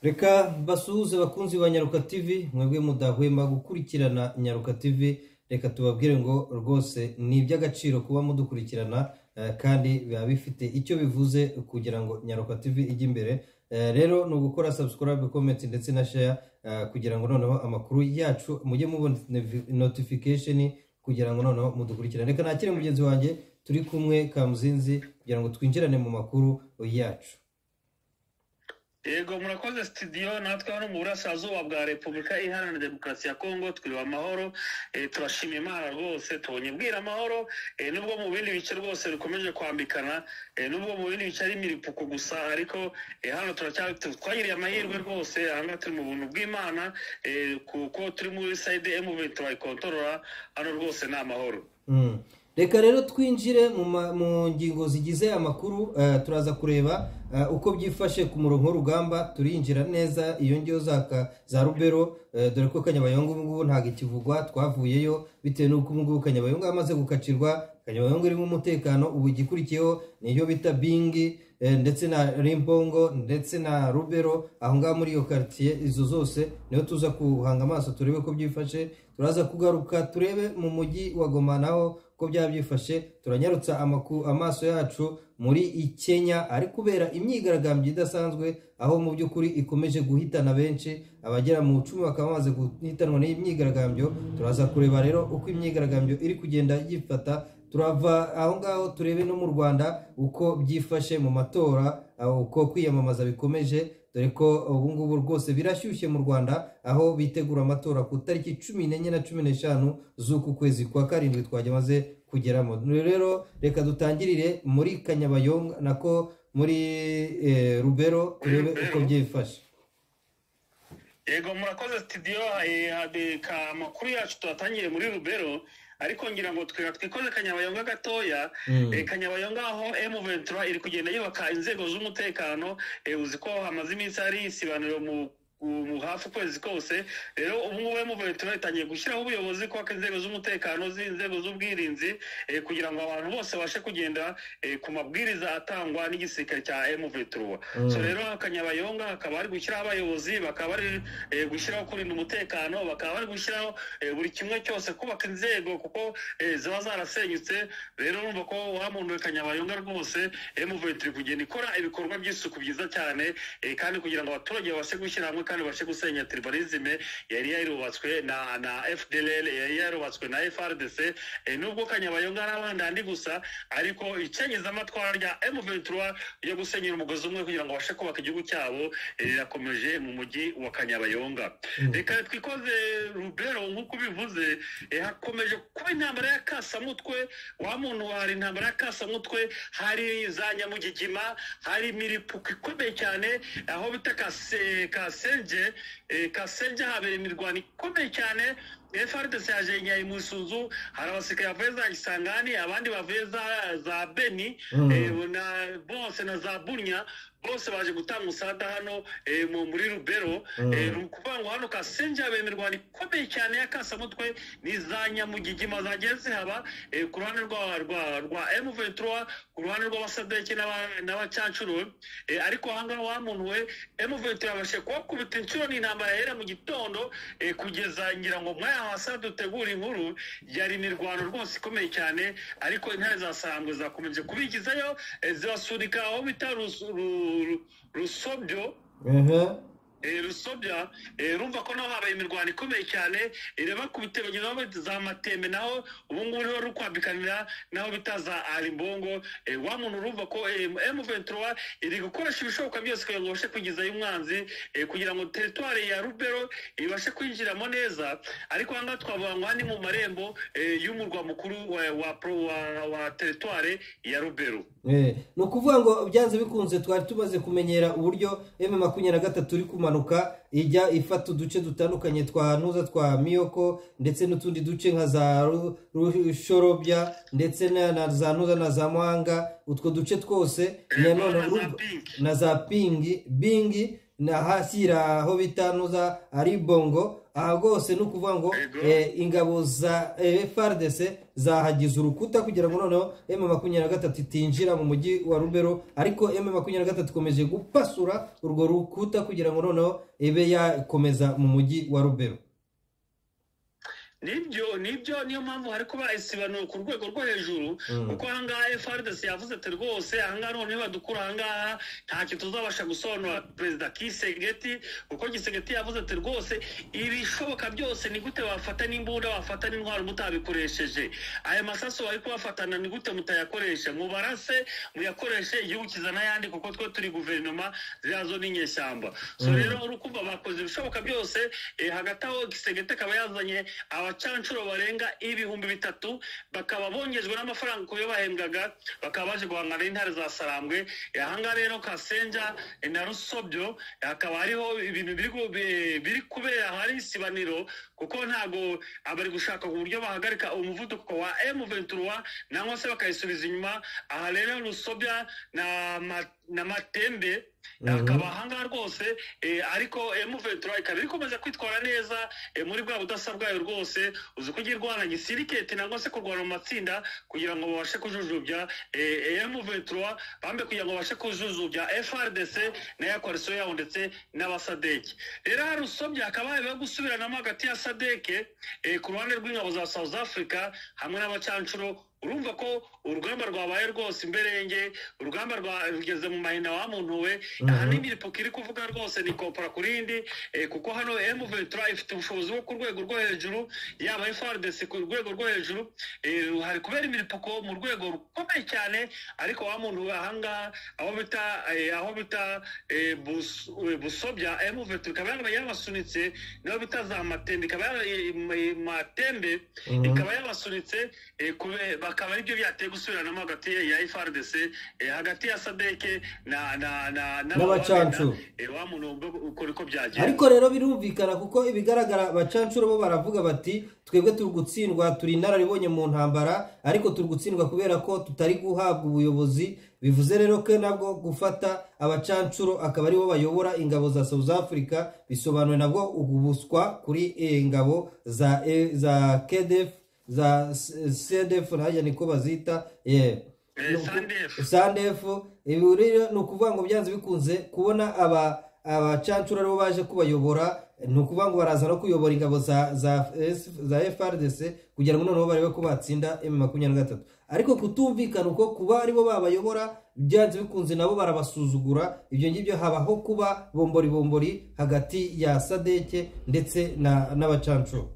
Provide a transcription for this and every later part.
reka basuhuze abakunzi ba nyaruka tv mwebwe mudahwema gukurikirana nyaruka tv reka tubabwire ngo rwose ni iby'agaciro kuba mudukurikirana eh, kandi biba bifite icyo bivuze kugira ngo nyaruka tv ijye imbere Eh, rero ni ugukora subscribe comment ndetse na share eh, kugira ngo noneho amakuru yacu mujye mubona nevi- notification kugira ngo noneho mudukurikirane reka nakire mugenzi wanjye turi kumwe kamuzinzi kugira ngo twinjirane mu makuru yacu yego murakoze sitidiyo natwe hano mu burasirazuba bwa repubulika iharanira demokarasi ya kongo twiriwe amahoro eh, turashima imana rwose tubonye bwira amahoro eh, nubwo mu bindi bice rwose bikomeje kwambikana eh, nubwo mu bindi bice ari imiripuku gusa ariko eh, hano turacya- tu- twagiriye amahirwe rwose ahangaha turi mu buntu bw'imana eh, kuko turi muri sayide emubi turayikontorora hano rwose ni amahoro Mm. reka rero twinjire mu ma- mu ngingo zigize amakuru eh, turaza kureba eh, uko byifashe ku murongo w'urugamba turinjira neza iyo ngiyo za ka- za rubero eh, dore ko kanyabayonga ubu ngubu ntabwo ikivugwa twavuyeyo bitewe n'uko ubu ngubu kanyabayonga yamaze gukacirwa kanyabayonga irimo umutekano ubu igikurikiyeho niyo bita bingi eh, ndetse na rimbongo ndetse na rubero aho ngaho muri iyo karitsiye izo zose niho tuza guhanga amaso turebe ko byifashe turaza kugaruka turebe mu mujyi wa goma naho ko byaba byifashe turanyarutsa amaku- amaso yacu muri i kenya ari kubera imyigaragambyo idasanzwe aho mu by'ukuri ikomeje guhitana benshi abagera mu icumi bakaba bamaze guhitanwa n'iyi myigaragambyo turaza kureba rero uko imyigaragambyo iri kugenda yifata turava aho ngaho turebe no mu rwanda uko byifashe mu matora aho uko kwiyamamaza bikomeje dore ko ubu ngubu rwose birashyushye mu rwanda aho bitegura amatora ku itariki cumi n'enye na cumi n'eshanu z'uku kwezi kwa karindwi twagemaze kugeramo rero reka dutangirire muri kanyabayonga nako muri eh, rubero turebe uko byifashe yego murakoze sitidiyo amakuru yacu tuyatangiye muri rubero ariko ngira ngo twe- twikoze kanyabayonga gatoya Mm. Eh, kanyabayonga aho m iri kugenda yubaka inzego z'umutekano eh, uzi ko hamaze iminsi hari isibaniro mu mu hafi ukwezi kose rero ubungubu m itangiye gushyiraho ubuyobozi kubaka inzego z'umutekano z'inzego z'ubwirinzi eh, kugira ngo abantu bose babashe kugenda eh, ku mabwiriza atangwa n'igisirikare cya m Mm. so rero kanyabayonga hakaba hari gushyiraho abayobozi bakaba bari eh, gushyiraho kurinda umutekano bakaba bari gushyiraho eh, buri kimwe cyose kubaka inzego kuko eh, ziba zarasenyutse rero urumva ko wa muntu we kanyabayonga rwose emuventi iri kugenda ikora ibikorwa by'isuku byiza cyane eh, kandi kugira ngo abaturage babashe gushyira hamwe kandi babashe gusenya tribalisme yari yarubatswe na na fdlr yari yarubatswe na frdc eh, nubwo kanyabayonga ari abandandi gusa ariko icengezamatwara rya emuventi yo gusenyera umugozi umwe kugira ngo babashe kubaka igihugu cyabo eh, rirakomeje mu mujyi wa kanyabayonga Mm. reka twikoze rubero nk'uko ubivuze eh, hakomeje kuba intambara ya kasamutwe wa muntu hari intambara ya kasamutwe hari za nyamugigima hari imiripuko ikomeye cyane aho bita kase- kasenje eh, kasenje habera imirwano ikomeye cyane frdc yaje nyaye mu isunzu hari abasirikare bavuye za gisangani abandi bavuye za, za beni Mm. eh, na bose na za bunya bose baje gutanga umusada hano eh, mu- muri rubero Mm. eh, ni ukuvuga ngo hano kasenje habereye imirwano ikomeye cyane ya kasamutwe ni za nyamugigima zagiye zihaba eh, ku ruhande rwa rwa rwa M23 ku ruhande rw'abasadeki n'aba- n'abacacuru eh, ariko ahangaha wa muntu we M23 yabashe kubakubita inshuro n'intambara yahera mu gitondo eh, kugeza ngira ngo mwaya hasa dutegura inkuru yari imirwano rwose ikomeye cyane ariko intare zasambwe zakomeje kubigizayo eh, zibasunika aho bita Rus- Ru- Ru- rusobyo ehe Eh, rusobya eh, urumva ko naho habaye imirwano ikomeye cyane ireba ku bitero bageze aho bita za mateme naho ubu ngubu niho rukwambikanira naho bita za arimbongo eh, wa muntu urumva ko m23 iri gukoresha ibishoboka byose kugira ngo babashe kugezayo umwanzi eh, kugira ngo teritwari ya rubero ibashe kwinjiramo neza ariko aha ngaha twavuga ngo aha ni mu marembo eh, y'umurwa mukuru wa, wa, pro- wa, wa teritwari ya rubero Eh, ni ukuvuga ngo byanze bikunze twari tumaze kumenyera uburyo emu makumyabiri na gatatu iri kumanuka ijya ifata uduce dutandukanye twa nuza twa miyoko ndetse n'utundi duce nka za Ru- rushorobya ndetse na na za nuza na za mwanga utwo duce twose Eh, nanone na za urumva- Pingi. na za pingi bingi na hashyira aho bita nuza ari bongo aha rwose ni ukuvuga ngo Yego. eh, ingabo za frdc zahagize urukuta kugira ngo noneho m makumyabiri na gatatu itinjira mu mujyi wa rubero ariko m makumyabiri na gatatu ikomeje gupasura urwo rukuta kugira ngo noneho ibe yakomeza mu mujyi wa rubero nibyo nibyo niyo mpamvu hari kuba isibanuro ku rwego rwo hejuru Mm. kuko ahangaha FRDC yavuze ati rwose ahangaha noneho badukura ahangaha ntacyo tuzabasha gusobanura perezida Kisegeti kuko Kisegeti yavuze ati rwose ibishoboka byose ni gute wafata n'imbunda wafata n'intwaro mutabikoresheje aya masasu bari kubafatana ni gute mutayakoresha mubarase muyakoreshe igihugu kizana ayandi kuko twe turi guverinoma ziriya zo ni inyeshyamba so Mm. rero uri kumva bakoze ibishoboka byose eh, hagati aho Kisegeti akaba yazanye abacanshuro barenga ibihumbi bitatu bakaba bongejwe n'amafaranga ku yo bahembwaga bakaba baje guhangana n'intare za sarambwe Eh, ahangaha rero kasenja eh, na rusobyo eh, hakaba hariho ibintu biri gu- bi- biri kubera hari isibaniro kuko ntago abari gushaka uburyo bahagarika umuvuduko wa M23 nangwa se bakayisubiza inyuma aha rero rusobya na ma- na matembe Mhm. akaba ahangaha rwose eh, ariko M23 ikaba iri kumaze kwitwara neza eh, muri bwa budasa bwayo rwose uzi ko igirwana gisiriketi nangwa se kurwana mu matsinda kugira ngo babashe kujujubya eh, M23 bambe kugira ngo babashe kujujubya FRDC na koalisiyo yabo ndetse n'abasadeki rero hari usomye hakaba habayeho gusubiranamo hagati ya sadeke eh, ku ruhande rw'ingabo za South Africa hamwe n'abacancuro urumva ko urugamba rwabaye rwose imberenge urugamba rwa- rugeze mu mahinda wamuntuwe Mhm. ahanini iripuka iri kuvuga rwose ni kopora ku rindi eh, kuko hano M23 ifite ubushobozi bwo ku rwego rwo hejuru yaba FRDC ku rwego rwo hejuru eh, hari kubera imiripuko mu rwego rukomeye cyane ariko wa muntu we ahangaha aho bita eh, aho bita eh, Bus- eh, busobya M23 ikaba yaba yabasunitse niho bita za matembe ikaba yaba- eh, eh, matembe Mhm. ikaba yabasunitse eh, kube- bakaba aribyo byateye gusubiranamo hagati ya FRDC eh, hagati ya sadeke na na na N'abacanshuro. eh, wa muntu ubwo uko niko byagenze ariko rero birumvikana kuko ibigaragara abacancuro bo baravuga bati twebwe turi gutsindwa turi inararibonye mu ntambara ariko turi gutsindwa kubera ko tutari guhabwa ubuyobozi bivuze rero ko nabwo gufata abacancuro akaba aribo bayobora ingabo za south africa bisobanuwe nabwo ubuswa kuri eh, ingabo za eh, za kdf za cdf nanjye niko bazita yeah. Eh, SANDF. sandefu ibi rero ni ukuvuga ngo byanze bikunze kubona aba abacancura aribo baje kubayobora ni ukuvuga ngo baraza no kuyobora ingabo za za S- za frdc kugira ngo noneho barebe ko batsinda m makumyabiri na gatatu ariko kutumvikana uko kuba aribo babayobora byanze bikunze nabo barabasuzugura ibyo ngibyo habaho kuba bombori bombori hagati ya sadeke ndetse na n'abacancuro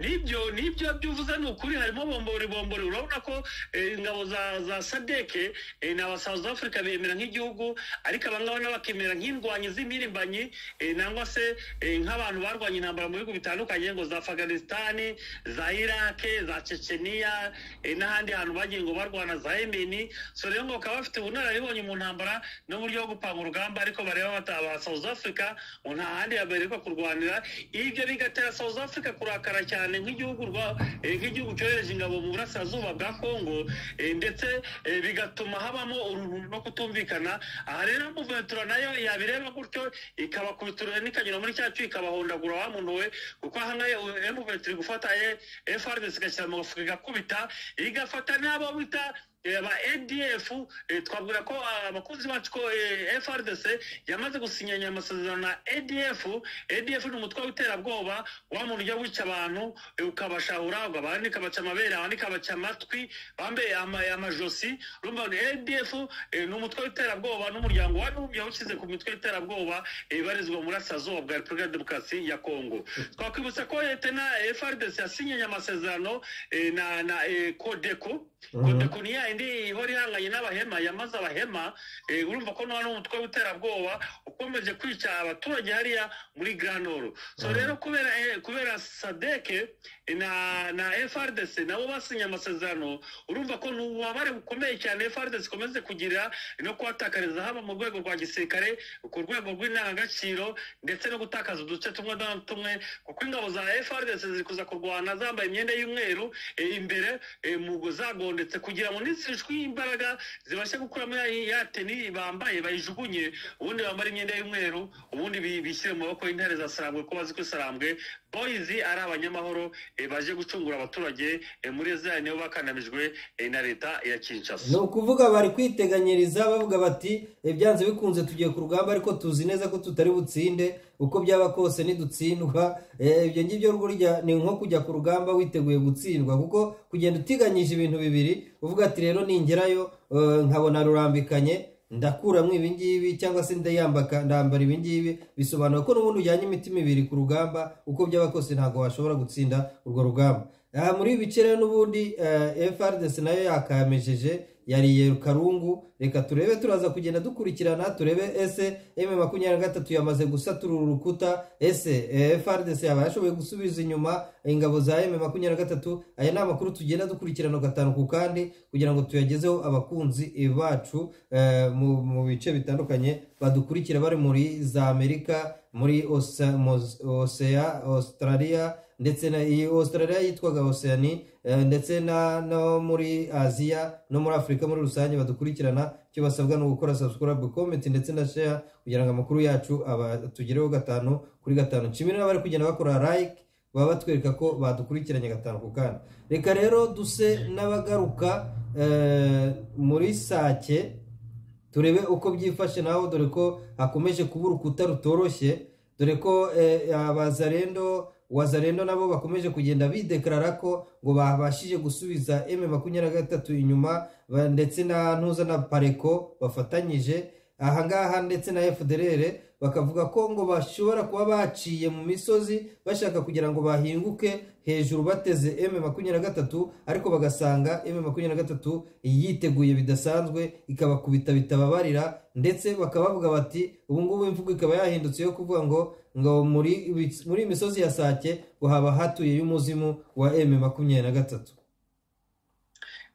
nibyo nibyo byo uvuze ni ukuri harimo bombori bombori urabona ko eh, ingabo za za sadeke eh, na ba South Africa bemera nk'igihugu ariko abangaba nabo bakemera nk'indwanyi z'impirimbanyi eh, nangwa se eh, nk'abantu barwanye intambara mu bihugu bitandukanye ngo za Afghanistan za Iraq za Chechnya eh, n'ahandi hantu bagiye ngo barwana za Yemen so rero ngo bakaba bafite ubunararibonye mu ntambara n'uburyo bwo gupanga urugamba ariko bareba bataba South Africa ngo nta handi baberekwa kurwanira ibyo bigatera South Africa kurakara cyane nk'igihugu rwa- eh, nk'igihugu cyohereje ingabo mu burasirazuba bwa Congo eh, ndetse eh, bigatuma habamo uruntu no kutumvikana aha rero Muventura nayo yabireba gutyo ikabakubitura n'ikanyura muri cyacu ikabahondagura wa muntu we kuko ahangaye Muventura gufata FRDC igashyira mu gafuka igakubita igafata n'abo bita eh, aba ADF eh, twabwira ko ah, abakunzi bacu ko eh, FRDC yamaze gusinyanya amasezerano na ADF ADF ni umutwe w'iterabwoba wa muntu ujya wica abantu eh, ukabashahura abandi ikabaca amabere abandi ikabaca amatwi bambaye ama- amajosi urumva ngo ADF eh, ni umutwe w'iterabwoba n'umuryango wari yawushyize ku mitwe y'iterabwoba eh, ibarizwa mu burasirazuba bwa Repubulika ya Demokarasi ya Kongo twakwibutsa ko leta na FRDC yasinyanye amasezerano eh, na na eh, Codeco Mhm. Kodeko ni ya indi ihora ihanganye n'abahema yamaze abahema eh, urumva ko nta n'umutwe w'iterabwoba ukomeje kwica abaturage hariya muri granoro so Mhm. rero kubera eh, kubera sadeke na na frdc nabo basinye amasezerano urumva ko ni ububabare bukomeye cyane frdc ikomeze kugira no kuhatakariza haba mu rwego rwa gisirikare ku rwego rw'indangagaciro ndetse no gutakaza uduce tumwe na tumwe kuko ingabo za frdc ziri kuza kurwana zambaye imyenda y'umweru eh, imbere eh, mu zagondetse kugira ngo nizi zishwe imbaraga zibashe gukuramo ya ya teni bambaye bayijugunye ubundi bambara imyenda y'umweru ubundi bi- bishyire mu maboko y'intare za sarambwe ko bazi ko sarambwe boyizi ari abanyamahoro eh, baje gucungura abaturage eh, muri ezaya nibo bakandamijwe eh, na leta ya kinshasa ni ukuvuga bari kwiteganyiriza bavuga bati "Eh, byanze bikunze tugiye ku rugamba ariko tuzi neza ko tutari butsinde uko byaba kose nidutsindwa Eh, ibyo ngibyo burya ni nko kujya ku rugamba witeguye gutsindwa kuko kugenda utiganyije ibintu bibiri uvuga ati rero ningerayo eh, nkabona rurambikanye ndakuramwo ibi ngibi cyangwa se ndayambaka ndambara ibi ngibi bisobanura ko n'ubundi ujyanye imitima ibiri ku rugamba uko byaba kose ntabwo washobora gutsinda urwo rugamba Aha muri ibi bice rero n'ubundi eh, FRDC nayo yakamejeje yariye karungu reka turebe turaza kugenda dukurikirana turebe ese m makumyabiri na gatatu yamaze gusatura uru rukuta ese eh, FRDC yaba yashoboye gusubiza inyuma ingabo za m makumyabiri na gatatu aya ni amakuru tugenda dukurikirana gatanu ku kandi kugira ngo tuyagezeho abakunzi bacu eh, mu- mu bice bitandukanye badukurikira bari muri za amerika muri Osa- Mos- Osea- australia ndetse na iyi australia yitwaga oceani eh, ndetse na no muri aziya no muri afurika muri rusange badukurikirana icyo basabwa ni ugukora subscribe comment ndetse na share kugira ngo amakuru yacu aba tugereho gatanu kuri gatanu nshimire n'abari kugenda bakora like baba batwereka ko badukurikiranye gatanu ku kandi reka rero duse n'abagaruka eh, muri sake turebe uko byifashe naho dore ko hakomeje kuba urukuta rutoroshye dore ko eh, abazarendo wazarendo nabo bakomeje kugenda bidekarara ko ngo babashije gusubiza m makumyabiri na gatatu inyuma ba- ndetse na ntuza na pareko bafatanyije ahangaha ndetse na fdrr bakavuga ko ngo bashobora kuba baciye mu misozi bashaka kugira ngo bahinguke hejuru bateze m makumyabiri na gatatu ariko bagasanga m makumyabiri na gatatu yiteguye bidasanzwe ikabakubita bitababarira ndetse bakaba bavuga bati ubu ngubu imvugo ikaba yahindutse yo kuvuga ngo ngo muri muri iyi misozi ya sake ngo haba hatuye y'umuzimu wa m makumyabiri na gatatu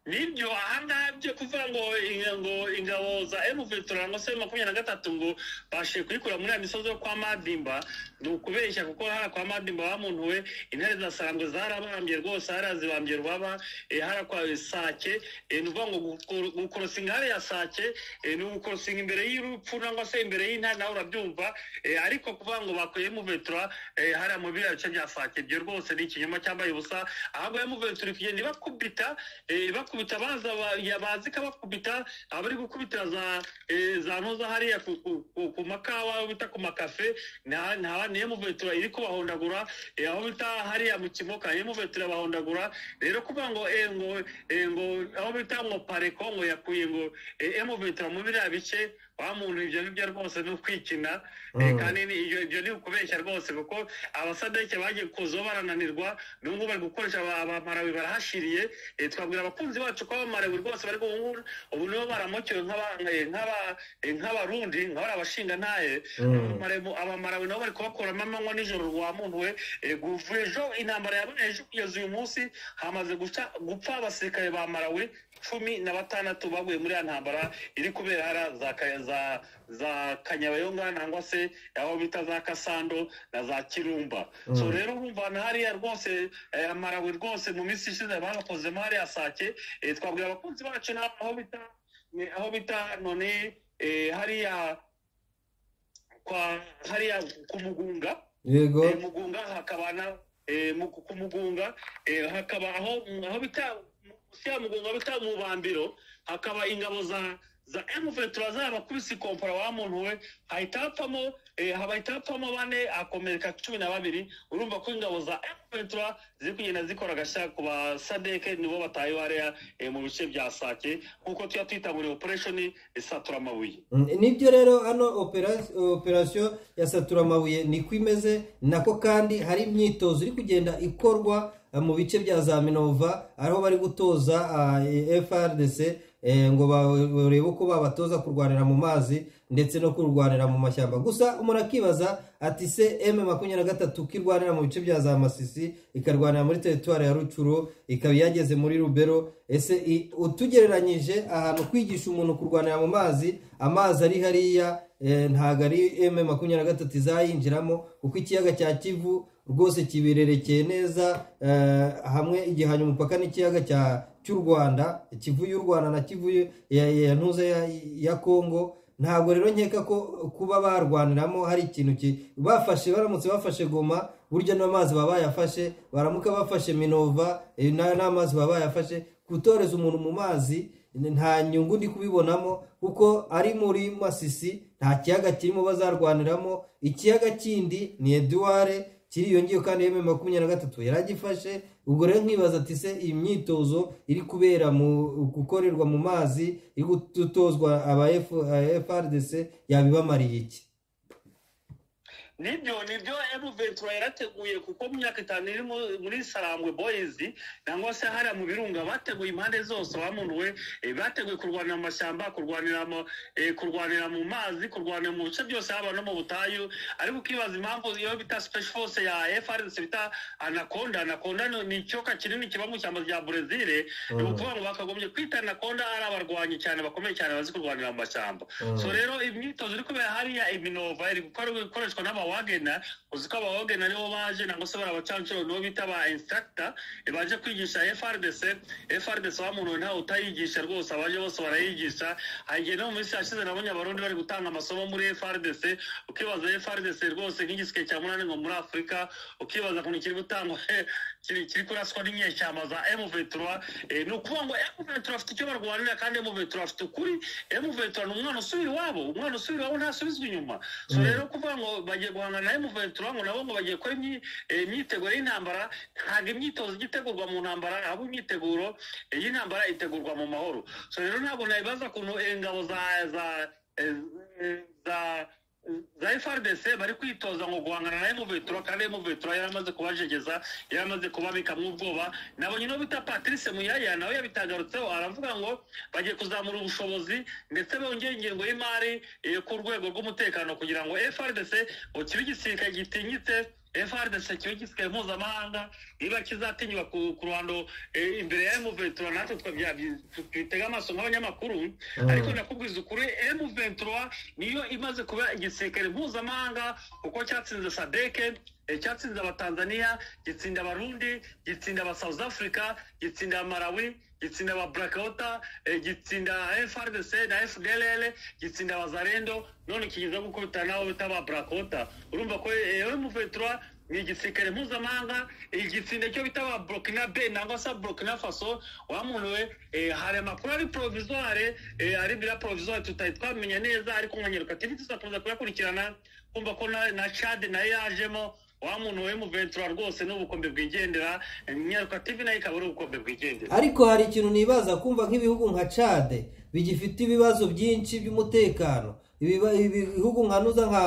nibyo ahangaha byo kuvuga ngo inga- ngo ingabo za emuvetura ngo se makumyabiri na gatatu ngo bashe kuyikura muri ya misozi yo kwa madimba ni ukubeshya kuko hara kwa madimba bamuntuwe intare za sarambwe zarabambye rwose hariya zibambye rubaba eh, hara kwa sake eh, ni ukuvuga ngo gukor- gukorosinga hariya sake eh, ni ugukorosinga imbere y'urupfu cyangwa se imbere y'intare nawe urabyumva eh, ariko kuvuga ngo bakuye emuvetura hariya mu biriya bice bya sake ibyo rwose ni ikinyoma cyambaye ubusa ahubwo emuvetura ikagenda ibakubita eh, bakubita baza ba- ya- bazi kabakubita abari gukubita za eh, za ntuza hariya ku- ku- ku- ku makawa aho bita ku makafe nta nta niyo muvetura iri kubahondagura eh, aho bita hariya mu kimoka niyo muvetura bahondagura rero kuvuga ngo eh, ngo eh, ngo aho bita ngo pareko ngo yakuye ngo eh, emuvetura mu biriya bice wa muntu ibyo ngibyo rwose ni ukwikina Eh, Mm. kandi ni- ibyo ibyo ni ukubeshya rwose kuko abasadeke bagiye kuza barananirwa n'ubu ngubu bari gukoresha aba- abamarawi barahashiriye Eh, twabwira abakunzi bacu ko abamarawi rwose bari ubu ngubu ubu nibo baramukiwe nk'aba- eh, nk'aba- eh, nk'abarundi nka bariya bashinga ntaye Mm. Abamarawi- abamarawi nabo bari kubakuramo amanywa nijoro rwa muntu we Eh, kuva ejo intambara yabaye ejo kugeza uyu munsi hamaze guca- gupfa abasirikare ba marawi cumi na batandatu baguye muri ya ntambara iri kubera hara za Ka- za za kanyabayonga nangwa se aho bita za kasando na za kirumba Mm. so rero urumva na hariya rwose eh, amarawi rwose mu minsi ishize barakozemo hariya sake eh, twabwira abakunzi bacu na- aho bita ni- aho bita none eh, hariya kwa hariya ku mugunga yego Eh, mugunga hakaba na eh, mu- ku mugunga eh, hakaba aho aho bita munsi ya mugunga bita mu bambiro hakaba ingabo za za M23 zabakubise ikompora wa muntu we hahita hapfamo eh, hahita hapfamo bane akomereka cumi na babiri urumva ko ingabo za M23 ziri kugenda zikora agashya ku ba sadeke nibo bataye hariya eh, mu bice bya sake nk'uko tuya twita muri operation isatura amabuye Mm, nibyo rero hano opera- operasiyo ya satura amabuye niko imeze nako kandi hari imyitozo iri kugenda ikorwa eh, mu bice bya za minova ariho bari gutoza ah, eh, frdc eh, ngo ba- barebe uko babatoza kurwanira mu mazi ndetse no kurwanira mu mashyamba gusa umuntu akibaza ati se m makumyabiri na gatatu kirwanira mu bice bya za masisi ikarwanira muri teritwari ya rucuro ikaba yageze muri rubero ese i- utugereranyije ahantu kwigisha umuntu kurwanira mu mazi amazi ari hariya eh, ntabwo ari m makumyabiri na gatatu izayinjiramo kuko ikiyaga cya kivu rwose kibererekeye neza eh, hamwe igihanya umupaka n'ikiyaga cya cy'u rwanda ikivu y'u rwanda na kivu ya ya ntuza ya- ya kongo ntabwo rero nkeka ko kuba barwaniramo hari ikintu ki- bafashe baramutse bafashe goma burya n'amazi baba bayafashe baramuka bafashe minova eh, na- n'amazi baba bayafashe gutoreza umuntu mu mazi nta nyungu ndi kubibonamo kuko ari muri masisi nta kiyaga kirimo bazarwaniramo ikiyaga kindi ni eduware kiriyongeyeho kandi yemeye makumyabiri na gatatu yari agifashe ubwo rero nkibaza ati se iyi myitozo iri kubera mu gukorerwa mu mazi iri gutozwa aba F- FRDC yabibamariye iki nibyo nibyo emu ventura yarateguye kuko mu myaka itanu iri mu- muri sarangwe boyizi cyangwa se hariya mu birunga bateguye impande zose bamunuwe eh, bateguye kurwanira mu mashyamba kurwanira mu- eh, kurwanira mu mazi kurwanira mu bice byose haba no mu butayu ariko ukibaza impamvu iyo bita special force ya FRDC bita anaconda anaconda ni- ni icyoka kinini kiba mu ishyamba rya brezil ni Mm. ukuvuga ngo bakagombye kwita anaconda ari abarwanyi cyane bakomeye cyane bazi kurwanira mu mashyamba Mm. so rero imyitozo iri kubera hariya iminova iri gukora- gukoreshwa n'abawagena uzi ko abawagena nibo baje nangwa se barabacancuro nibo bita ba instructor eh, baje kwigisha frdc frdc wa muntu ntawe utayigisha rwose abaje bose barayigisha hagiye no mu minsi yashize nabonye abarundi bari gutanga amasomo muri frdc ukibaza frdc rwose nk'igisike cya munani ngo muri afurika ukibaza ukuntu kiri gutangwa kiri kiri kuraswa n'inyeshyamba za M23 eh, ni ukuvuga ngo M23 afite icyo barwanira kandi M23 afite ukuri M23 ni umwana usubira iwabo umwana usubira iwabo ntasubizwa inyuma so Mm. rero kuvuga ngo bagiye guhangana na M23 ngo nabo ngo bagiye gukora imyi- eh, imyiteguro y'intambara ntabwo imyitozo ijya itegurwa mu ntambara ahubwo imyiteguro eh, y'intambara itegurwa mu mahoro so rero ntabwo nabibaza ukuntu eh, ingabo za za eh, eh, za za FRDC bari kwitoza ngo guhangana na M23 kandi M23 yaramaze kubajegeza yaramaze kubabikamwo ubwoba nabo nyine bita Patrice Muyaya nawe yabitangarutseho aravuga ngo bagiye kuzamura ubushobozi ndetse bongera ingengo y'imari eh, ku rwego rw'umutekano kugira ngo FRDC ngo kibe igisirikare gitinyitse FRDC kibe igisirikare mpuzamahanga niba kizatinywa ku ku ruhando eh, imbere ya M23 natwe twabya- twitega amaso nk'abanyamakuru ariko nakubwiza ukuri M23 niyo imaze kuba igisirikare mpuzamahanga kuko cyatsinze sadeke cyatsinze abatanzania gitsinda abarundi gitsinda aba south africa gitsinda amarawi gitsinda aba blakota gitsinda frdc na fdlr gitsinda abazarendo none kigeza gukubita nawe bita aba blakota urumva ko eh, M23 ni igisirikare mpuzamahanga igitsinda cyo bita ba burkina be nangwa se burkina faso wamunuwe eh, hari amakuru ari provisoire eh, ari bira provisoire tutari twamenya neza ariko nkanyeruka tv tuzakomeza kuyakurikirana kumva ko na, na chad nayo yajemo wa muntu we mu ventura rwose ni ubukombe bwigendera eh, nyaruka tv nayo ikaba ari ubukombe bwigendera ariko hari ikintu nibaza kumva nk'ibihugu nka cade bigifite ibibazo byinshi by'umutekano Ibiba- ibihugu nka nuza nka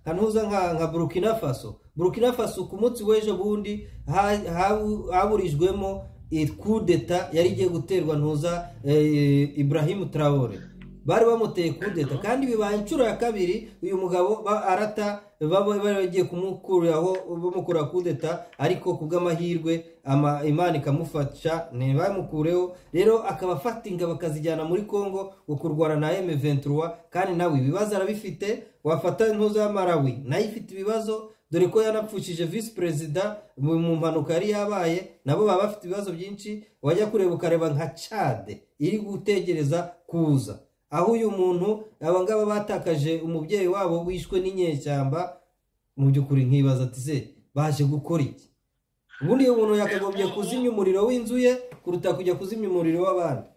nka nuza nka nka burkina faso burkina faso ku munsi w'ejo bundi ha- habu- haburijwemo eh, kudeta yari igiye guterwa ntuza eh, ibrahimu traore bari bamuteye kudeta kandi bibaye inshuro ya kabiri uyu mugabo ba- arata baba bari bagiye kumukuraho bamukura kudeta ariko kubw'amahirwe ama- imana ikamufasha ntibamukureho rero akaba afata ingabo akazijyana muri congo ngo kurwana na m23 kandi nawe ibibazo arabifite wafata intuza ya malawi nayo ifite ibibazo dore ko yanapfushije visi perezida mu mu mpanuka yari yabaye nabo baba bafite ibibazo byinshi wajya kureba ukareba nka cade iri gutegereza kuza aho uyu muntu aba ngaba batakaje umubyeyi wabo wishwe n'inyeshyamba mu by'ukuri nkibaza ati se baje gukora iki ubundi iyo muntu yakagombye kuzimya umuriro w'inzu ye kuruta kujya kuzimya umuriro w'abandi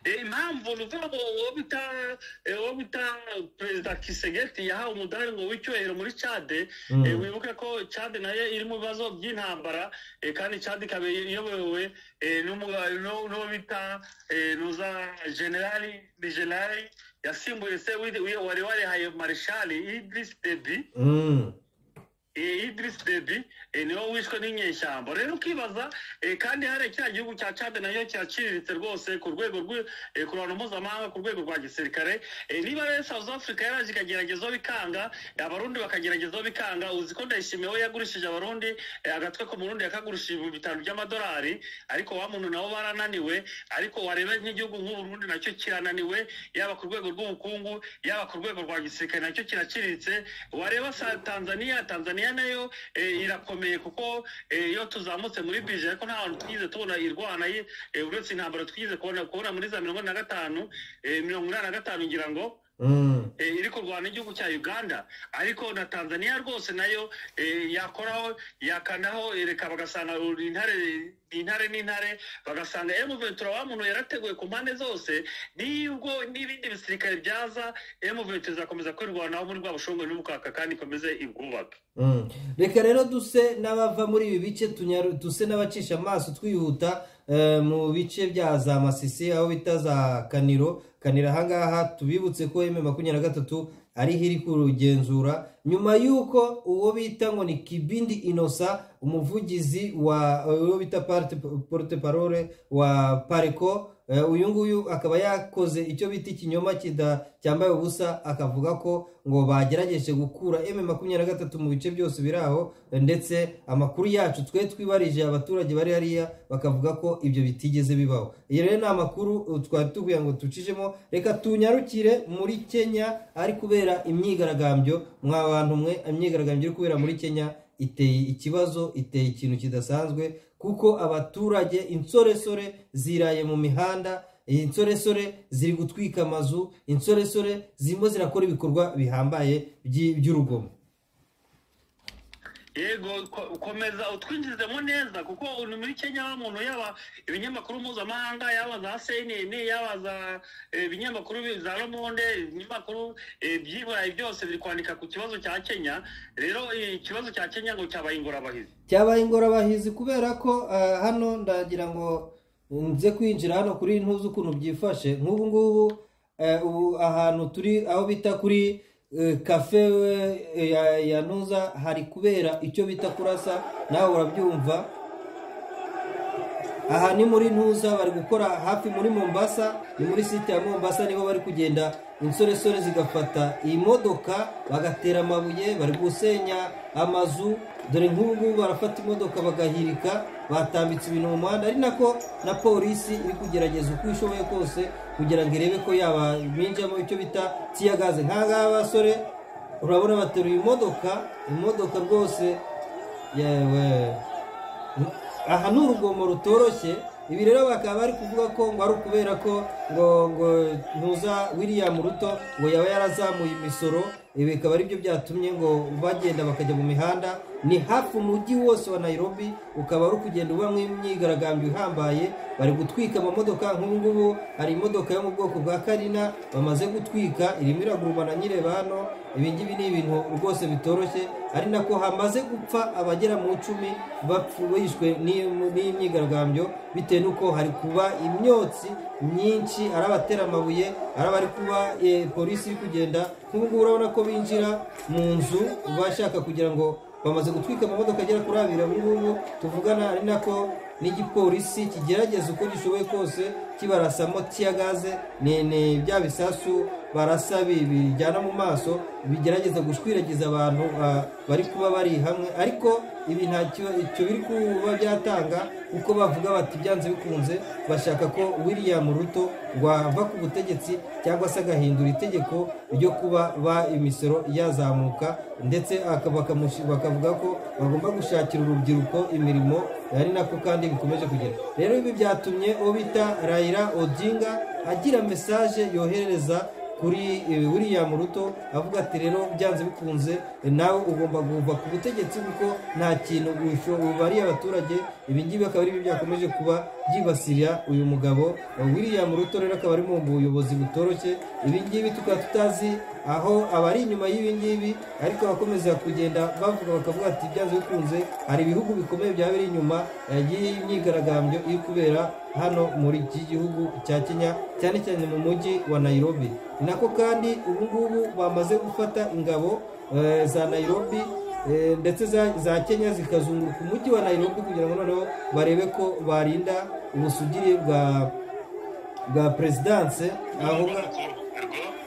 Eh, impamvu ni ukuvuga ngo uwo bita eh, uwo bita perezida kisegeti yahawe umudari ngo w'icyubahiro muri cade Mm. Eh, wibuke ko cade nayo iri mu bibazo by'intambara eh, kandi cade ikaba iyobowe eh, n'umu- n'u- n'uwo bita eh, nuza generali ni generali yasimbuye se w'i- w'i- wari warihaye marishali idris debi Mm. Eh, Idris Deby eh, niwe wishwe n'inyeshyamba rero ukibaza eh, kandi hariya kiriya gihugu cya Chad nayo kiraciriritse rwose ku rwego rw- eh, ku ruhando mpuzamahanga ku rwego rwa gisirikare Eh, niba rero South Africa yaraje ikageragezaho bikanga eh, abarundi bakageragezaho bikanga uzi ko ndayishimiye we yagurishije abarundi eh, agatwe ko murundi yakagurishije ibihumbi bitanu by'amadolari ariko wa muntu nabo barananiwe ariko wareba nk'igihugu nk'uburundi nacyo kirananiwe yaba ku rwego rw'ubukungu yaba ku rwego rwa gisirikare nacyo kiraciriritse wareba sa Tanzania Tanzania tanzaniya nayo eh, irakomeye kuko eh, iyo tuzamutse muri bije ariko nta hantu twigeze tubona irwana ye, eh, uretse intambara twigeze kubona kubona muri za mirongo ine na gatanu eh, mirongo inani na gatanu ngira ngo Mm. eh, iri kurwana igihugu cya uganda ariko na tanzania rwose nayo eh, yakoraho yakanaho eh, reka bagasanga intare intare n'intare bagasanga M23 wa muntu yarateguye ku mpande zose nibwo n'ibindi bisirikare byaza M23 izakomeza kwirwanaho muri rwa bushongwe n'ubukaka kandi ikomeze ibwubake Mm. reka rero duse n'abava muri ibi bice tunyaru- duse n'abacisha amaso twihuta eh, mu bice bya za masisi aho bita za kaniro kaniro ahangaha tubibutse ko eme makumyabiri na gatatu ariho iri kurugenzura nyuma y'uko uwo bita ngo ni kibindi inosa umuvugizi wa uwo bita parte porte parole wa pareko Eh, uyu nguyu akaba yakoze icyo bita ikinyoma kida cyambaye ubusa akavuga ko ngo bagerageje gukura M makumyabiri na gatatu mu bice byose biri aho eh, ndetse amakuru yacu twe twibarije abaturage bari hariya bakavuga ko ibyo bitigeze bibaho iyo rero ni amakuru eh, twari tuguye ngo tucishemo reka tunyarukire muri kenya ari kubera imyigaragambyo mwa bantu mwe imyigaragambyo iri kubera muri kenya iteye ikibazo iteye ikintu kidasanzwe kuko abaturage insoresore ziraye mu mihanda insoresore ziri gutwika amazu insoresore zirimo zirakora ibikorwa bihambaye by'i- by'urugomo yego ko- komeza utwinjizemo neza kuko ubu muri kenya wa muntu yaba ibinyamakuru mpuzamahanga yaba za cnn yaba za eh, ibinyamakuru bi- za romonde ibinyamakuru eh, by'iburayi byose biri kwandika ku kibazo cya kenya rero eh, ikibazo cya kenya ngo cyabaye ingorabahizi cyabaye ingorabahizi kubera ko eh, hano ndagira ngo nze kwinjira hano kuri ntuzi ukuntu byifashe nk'ubu ngubu eh, ubu ahantu turi aho bita kuri eh, kafe eh, ya- ya ntuza hari kubera icyo bita kurasa nawe urabyumva aha ni muri ntuza bari gukora hafi muri mombasa ni muri site ya mombasa niho bari kugenda insoresore zigafata iyi modoka bagatera amabuye bari gusenya amazu dore nk'ubu ngubu barafata imodoka bagahirika batambitse ibintu mu muhanda ari nako na polisi iri kugerageza uko ishoboye kose kugira ngo irebe ko yababinjamo icyo bita tiyagaze nk'aha basore urabona bateruye imodoka imodoka rwose yewe aha ni urugomo rutoroshye ibi rero bakaba bari kuvuga ko ngo ari ukubera ko ngo ngo ntuza william ruto ngo yaba yarazamuye imisoro ibi bikaba aribyo byatumye ngo bagenda bakajya mu mihanda ni hafi umujyi wose wa nairobi ukaba uri kugenda ubamo imyigaragambyo ihambaye bari gutwika amamodoka nk'ubu ngubu hari imodoka yo mu bwoko bwa karina bamaze gutwika irimo iragurumba na nyireba hano ibi ngibi ni ibintu rwose bitoroshye ari nako hamaze gupfa abagera mu icumi bapfu- bishwe n'iyi- n'iyi myigaragambyo bitewe n'uko hari kuba imyotsi myinshi ari abatera amabuye ari abari kuba eh, polisi iri kugenda nk'ubu ngubu urabona ko binjira mu nzu bashaka kugira ngo bamaze gutwika amamodoka agera kuri abiri ubu ngubu tuvugana ari nako n'igipolisi kigerageza uko gishoboye kose kibarasamo tiyagaze ni ni bya bisasu barasa bi- bijyana mu maso bigerageza gushwiragiza abantu ah, bari kuba bari hamwe ariko ibi nta kiba- icyo biri kuba byatanga kuko bavuga bati byanze bikunze bashaka ko william ruto wava ku butegetsi cyangwa se agahindura itegeko ryo kuba ba imisoro yazamuka ndetse aka- bakamushi- bakavuga ko bagomba gushakira urubyiruko imirimo ari nako kandi bikomeje kugera rero ibi byatumye uwo bita rayira odinga agira mesaje yohereza kuri eh, william ruto avuga ati rero byanze bikunze eh, nawe ugomba kuva ku butegetsi kuko nta kintu wisho- ubariye abaturage ibingibi akaba ari byo byakomeje kuba byibasira uyu mugabo Eh, william ruto rero akaba ari mu buyobozi butoroshye ibingibi tukaba tutazi aho abari inyuma y'ibingibi ariko abakomeza kugenda bavuga bakavuga ati byanze bikunze hari ibihugu bikomeye byaba biri inyuma eh, y'iyi myigaragambyo iri kubera hano muri iki gihugu cya kenya cyane cyane mu mujyi wa nairobi ni nako kandi ubu ngubu bamaze gufata ingabo eh, za nairobi eh, ndetse za- za kenya zikazunguruka umujyi wa nairobi kugira ngo noneho barebe ko barinda ubusugire bwa bwa perezidanse aho nga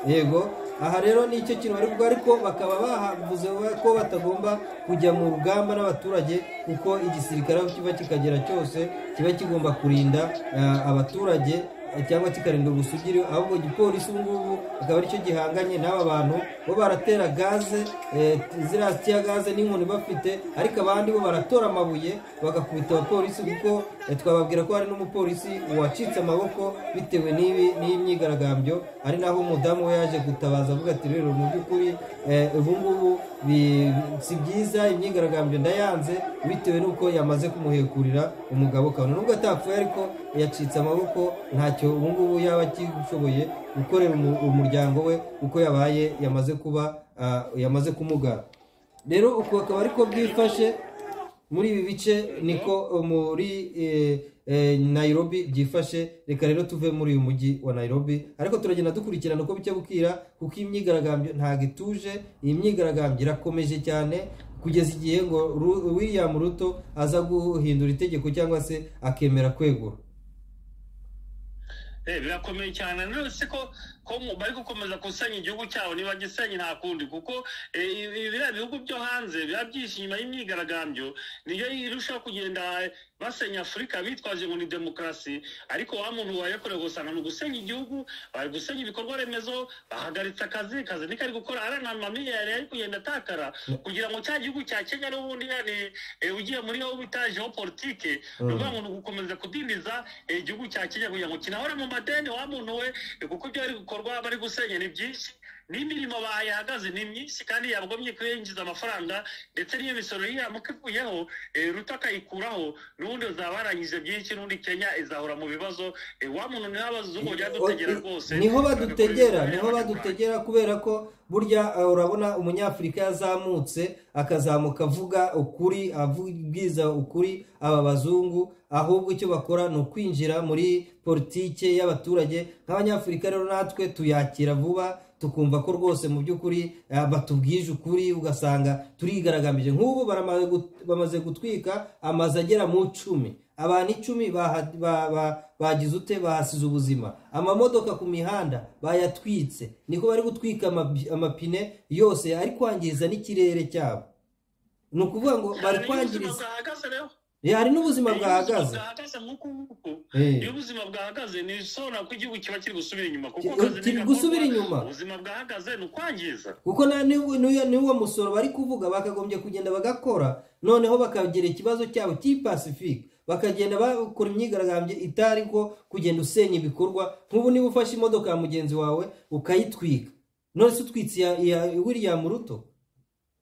yego aha rero ni icyo kintu bari kuvuga ariko bakaba bahavuze ko batagomba kujya mu rugamba n'abaturage kuko igisirikare aho kiva kikagera cyose kiba kigomba kurinda eh, abaturage eh, cyangwa kikarindwa ubusugire ahubwo igipolisi ubu ngubu akaba aricyo gihanganye n'aba bantu bo baratera gaze eh, ziriya tiya gaze n'inkoni bafite ariko abandi bo baratora amabuye bagakubita abapolisi kuko eh, twababwira ko hari n'umupolisi wacitse amaboko bitewe n'ibi n'imyigaragambyo ari naho umudamu we yaje gutabaza avuga ati rero mu by'ukuri eh, ubu ngubu bi- si byiza imyigaragambyo ndayanze bitewe n'uko yamaze kumuhekurira umugabo kabone nubwo atapfuye ariko yacitse amaboko ntacyo ubu ngubu yaba agishoboye gukorera umu- umuryango we uko yabaye yamaze kuba ah, yamaze kumugara rero uku akaba ariko bwifashe muri ibi bice niko muri eh, eh, Nairobi byifashe reka rero tuve muri uyu mujyi wa Nairobi ariko turagenda dukurikirana uko bicya bukira kuko iyi myigaragambyo ntabwo ituje iyi myigaragambyo irakomeje cyane kugeza igihe ngo Ru- William Ruto aza guhindura itegeko cyangwa se akemera kwegura Eh, birakomeye cyane rero si ko ko mu- bari gukomeza gusenya igihugu cyabo niba gisenya nta kundi kuko eh, ibi- biriya bihugu byo hanze biba byishe inyuma y'imyigaragambyo niyo irushaho kugenda basenya afurika bitwaje ngo ni demokarasi ariko wa muntu wayakorewe gusanga ni ugusenya igihugu bari gusenya ibikorwa remezo bahagaritse akazi kazi niko ari gukora ari nta mamiliyari ari kugenda atakara kugira ngo cya gihugu cya kenya n'ubundi yani eh, ugiye muri aho bita geopolitike ni ukuvuga ngo ni ugukomeza kudindiza eh, igihugu cya kenya kugira ngo kinahore mu madeni wa muntu we eh, kuko ibyo bari gukorwa bari gusenya ni byinshi n'imirimo bayihagaze ni myinshi kandi yagomye kwinjiza amafaranga ndetse n'iyo misoro yiramuka ivuyeho eh, ruto akayikuraho n'ubundi zaba yarangije byinshi n'undi kenya izahora mu bibazo eh, wa muntu niho abazungu byadutegera rwose niho badutegera niho badutegera kubera ko burya eh, urabona umunyafurika yazamutse akazamuka avuga ukuri abwiza ukuri aba bazungu ahubwo icyo bakora ni ukwinjira muri politike y'abaturage nk'abanyafurika rero natwe tuyakira vuba tukumva ko rwose mu by'ukuri eh, batubwije ukuri ugasanga turigaragambije nk'ubu baramaze gut- bamaze gutwika amazu agera mu icumi abantu icumi baha- ba- ba- bagize ute bahasize ubuzima amamodoka ku mihanda bayatwitse niko bari gutwika amabi- amapine yose ari kwangiza n'ikirere cyabo ni ukuvuga ngo bari kwangiriza bwahagaze rero Eh, hari n'ubuzima Eh, iyo bwahagaze bwahagaze nk'uku nguku Eh. iyo ubuzima bwahagaze ni isobanura ko igihugu kiba kiri gusubira inyuma kuko Ki- akazi kiri ntigakorwa, gusubira inyuma. ubuzima bwahagaze ni ukwangiza kuko na- n'uwo n'uwo- n'uwo musoro bari kuvuga bakagombye kugenda bagakora noneho bakagira ikibazo cyabo cy'ipasifike bakagenda bakora imyigaragambyo itari ko kugenda usenya ibikorwa nk'ubu niba ufashe imodoka ya mugenzi wawe ukayitwika none se utwitse iya iya william ruto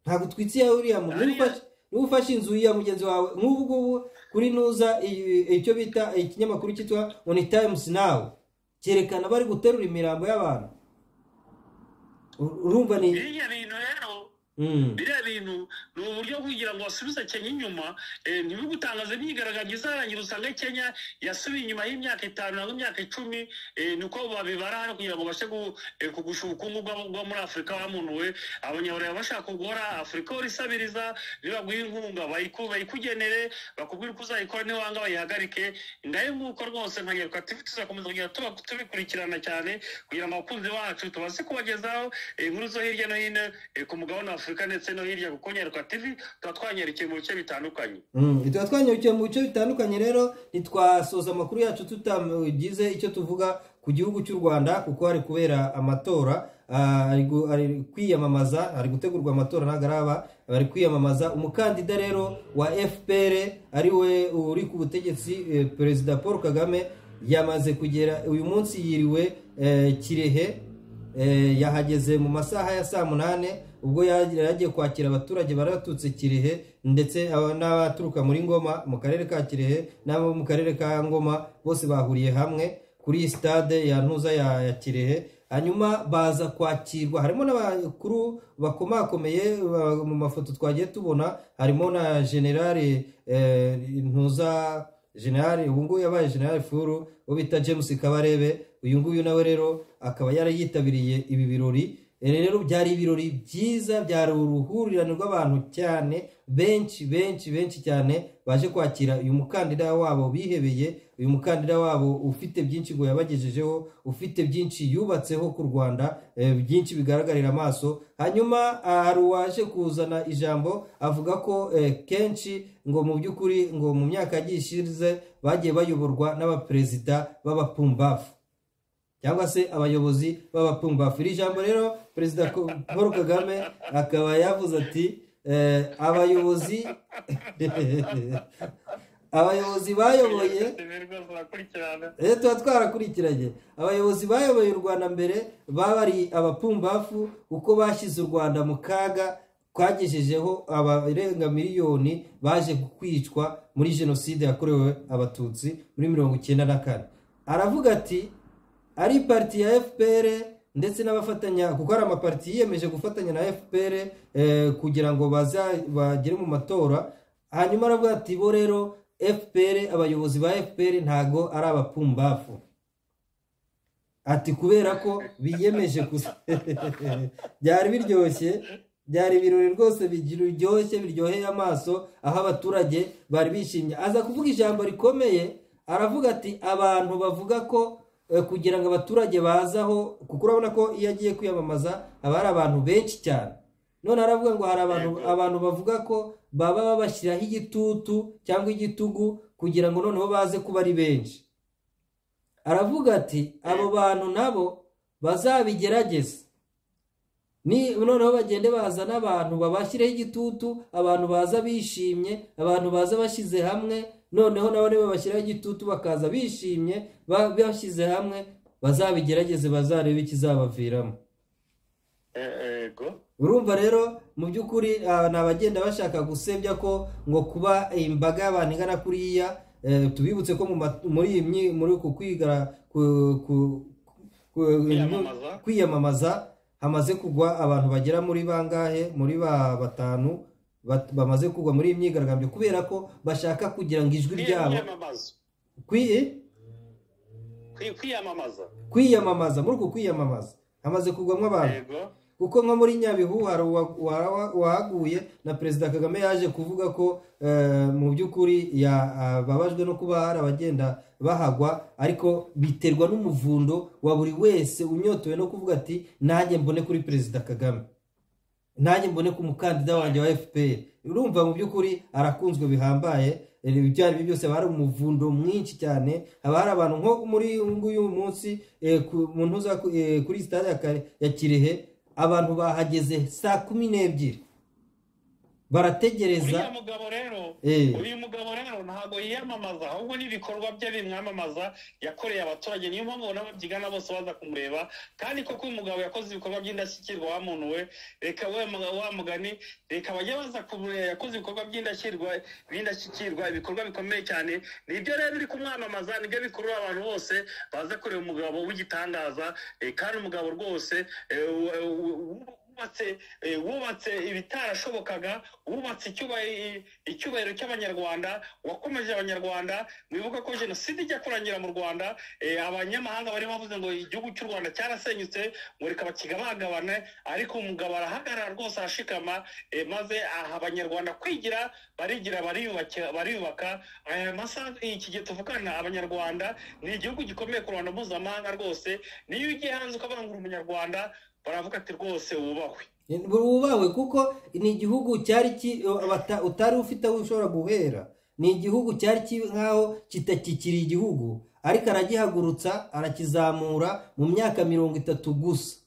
ntabwo utwitse iya william Ruto. Niba ufashe- niba ufashe inzu ya mugenzi wawe nk'ubu ngubu kuri nuza i- icyo bita ikinyamakuru cyitwa oni tayimusi nawu cyerekana bari guterura imirambo y'abantu Ur- urumva ni biriya bintu rero Mm. biriya bintu ni uburyo bwo kugira ngo basubize kenya inyuma eh, ntibibutangaze imyigaragambyo izarangira usange kenya yasubiye inyuma y'imyaka itanu nangwa imyaka icumi eh, niko babibara hano kugira ngo babashe gu- eh, kugusha ubukungu bwabo bwo muri afurika bamunuwe abanyaburaya bashaka kugora afurika ihora isabiriza nibaguha inkunga bayiku- bayikugenere bakubwira uko uzayikora niwanga bayihagarike ngayo nguko rwose nkanyaruka tuzi tuzakomeza kugenda tuba tubikurikirana cyane kugira ngo abakunzi bacu tubashe kubagezaho eh, inkuru zo hirya no hino eh, ku mugabane wa afurika ndetse no hirya kuko nyaruka tv tuba twanyarikiye mu bice bitandukanye Mm. tuba twanyarukiye mu bice bitandukanye rero ntitwasoza amakuru yacu tutagize icyo tuvuga ku gihugu cy'u rwanda kuko hari kubera amatora Ah, ari gu- ari kwiyamamaza hari gutegurwa amatora ntabwo araba bari kwiyamamaza umukandida rero wa fpr ari we uri ku butegetsi eh, perezida paul kagame yamaze kugera uyu munsi yiriwe eh, kirehe Eh, yahageze mu masaha ya saa munani ubwo yari yagiye kwakira abaturage bari baturutse kirehe ndetse aba- n'abaturuka muri ngoma mu karere ka kirehe n'abo mu karere ka ngoma bose bahuriye hamwe kuri iyi stade ya ntuza ya ya kirehe hanyuma baza kwakirwa harimo n'abakuru bakomakomeye ba- mu mafoto twagiye tubona harimo na generale eh, ntuza generale ubu ngubu yabaye generale furu uwo bita james kabarebe uyu nguyu nawe rero akaba yarayitabiriye ibi birori E, rero byari ibirori byiza byari uruhurirane rw'abantu cyane benshi benshi benshi cyane baje kwakira uyu mukandida wabo bihebeye uyu mukandida wabo ufite byinshi ngo yabagejejeho ufite byinshi yubatseho ku rwanda e, byinshi bigaragarira amaso hanyuma ah, hari uwaje kuzana ijambo avuga ko eh, kenshi ngo mu by'ukuri ngo mu myaka yagiye ishize bagiye bayoborwa n'abaperezida b'abapumbafu cyangwa se abayobozi b'abapfumbafu iri jambo rero perezida paul kagame akaba yavuze ati eh, abayobozi abayobozi bayoboye rero tuba twarakurikiranye abayobozi bayoboye u rwanda mbere baba ari abapfumbafu uko bashyize u rwanda mu kaga twagejejeho abarenga miliyoni baje kwicwa muri jenoside yakorewe abatutsi muri mirongo icyenda na kane aravuga ati ari parti ya fpr ndetse n'abafatanya kuko hari amaparti yiyemeje gufatanya na fpr eh, kugira ngo baza bagere mu matora hanyuma aravuga ati bo rero fpr abayobozi ba fpr ntago ari abapfumbafu ati kubera ko biyemeje gusa byari biryoshye byari ibirori rwose biryoshye biryoheye amaso aho abaturage bari bishimye aza kuvuga ijambo rikomeye aravuga ati abantu bavuga ko eh, kugira ngo abaturage bazaho kuko urabona ko iyo agiye kwiyamamaza haba hari abantu benshi cyane none aravuga ngo hari abantu Yego. abantu bavuga ko baba babashyiraho igitutu cyangwa igitugu kugira ngo noneho baze kuba ari benshi aravuga ati abo bantu nabo bazabigerageze ni noneho bagende baza n'abantu babashyireho igitutu abantu baza bishimye abantu baza bashyize hamwe noneho nabo babashyiraho igitutu bakaza bishimye ba- bashyize hamwe bazabigerageze bazarebe ikizabaviramo yego urumva rero mu by'ukuri ah, ni abagenda bashaka gusebya ko ngo kuba imbaga y'abantu igana kuriya eh, tubibutse ko mu ma- muri iyi myi- muri uku kwiga ku- ku- ku- Kwiyamamaza. kwiyamamaza hamaze kugwa abantu bagera muri bangahe muri ba batanu bat- bamaze kugwa muri iyi myigaragambyo kubera ko bashaka kugira ngo ijwi ryabo kwiyamamaza kwi- Kwi- kwiyamamaza kwiyamamaza muri uku kwiyamamaza hamaze kugwamo abantu yego kuko nko muri nyabihu hari uwa- uwa- uwahaguye na perezida kagame yaje kuvuga ko eh, mu by'ukuri ya- ababajwe no kuba hari abagenda bahagwa ariko biterwa n'umuvundo wa buri wese unyotewe no kuvuga ati nanjye mbone kuri perezida kagame nanjye mbone ku mukandida wanjye wa fpr urumva mu by'ukuri arakunzwe bihambaye Eh, ibyo ari byo byose haba hari umuvundo mwinshi cyane haba hari abantu nko muri uyu nguyu munsi eh, ku- mu ntuza ku- eh, kuri sitade ya Kare- ya kirehe abantu bahageze saa kumi n'ebyiri barategereza uriya mugabo rero Eh. uyu mugabo rero ntabwo yiyamamaza ahubwo n'ibikorwa bye bimwamamaza yakoreye abaturage niyo mpamvu ubona babyigana bose baza kumureba kandi koko uyu mugabo yakoze ibikorwa by'indashyikirwa wa muntu we reka we muga- wa mugani reka bajye baza kumureba yakoze ibikorwa by'indashyikirwa by'indashyikirwa ibikorwa bikomeye cyane nibyo rero biri kumwamamaza nibyo bikurura abantu bose baza kureba umugabo w'igitangaza eh, kandi umugabo rwose eh, w- w- w- wubatse eh, wubatse ibitarashobokaga wubatse icyubahiro icyubahiro cy'abanyarwanda wakomeje abanyarwanda mwibuke ko jenoside ijya kurangira mu rwanda eh, abanyamahanga bari bavuze ngo igihugu cy'u rwanda cyarasenyutse ngo reka bakigabagabane ariko umugabo arahagarara rwose arashikama eh, maze aha abanyarwanda kwigira barigira bariyubaka- bariyubaka aya masaha iki gihe tuvugana abanyarwanda ni igihugu gikomeye ku ruhando mpuzamahanga rwose niyo ugiye hanze ukabangura umunyarwanda baravuga ati rwose wubahwe wubahwe kuko ni igihugu cyari ki- abata- utari ufite aho ushobora guhera ni igihugu cyari ki- nk'aho kitakikiri igihugu ariko aragihagurutsa arakizamura mu myaka mirongo itatu gusa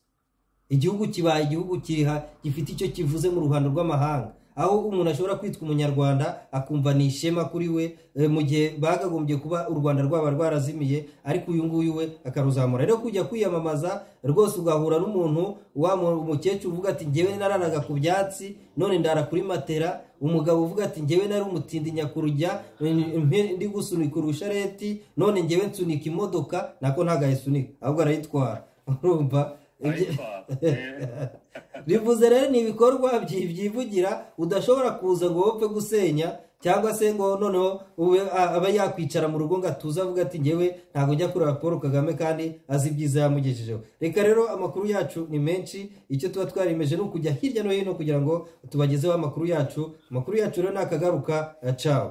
igihugu kibaye igihugu kiriha gifite icyo kivuze mu ruhando rw'amahanga aho umuntu ashobora kwitwa umunyarwanda akumva ni ishema kuri we eh, mu gihe bagagombye kuba u rwanda rwaba rwarazimiye ariko uyu nguyu we akaruzamura rero kujya kwiyamamaza rwose ugahura n'umuntu wa mu- umukecuru uvuga ati ngewe nararaga ku byatsi none ndara kuri matera umugabo uvuga ati ngewe nari umutindi nyakurujya eh, mpe- ndi gusunika urushareti none ngewe nsunika imodoka nako ntabwo ayisunika ahubwo arayitwara urumva Ibyo- Eh, bivuze rero ni ibikorwa byi- byivugira udashobora kuza ngo wopfe gusenya cyangwa se ngo noneho ube a- abe yakwicara mu rugo ngo atuze avuga ati ngewe ntabwo njya kureba paul kagame kandi azi ibyiza yamugejejeho reka rero amakuru yacu ni menshi icyo tuba twarimeje ni ukujya hirya no hino kugira ngo tubagezeho amakuru yacu amakuru yacu rero ni akagaruka eh, cawo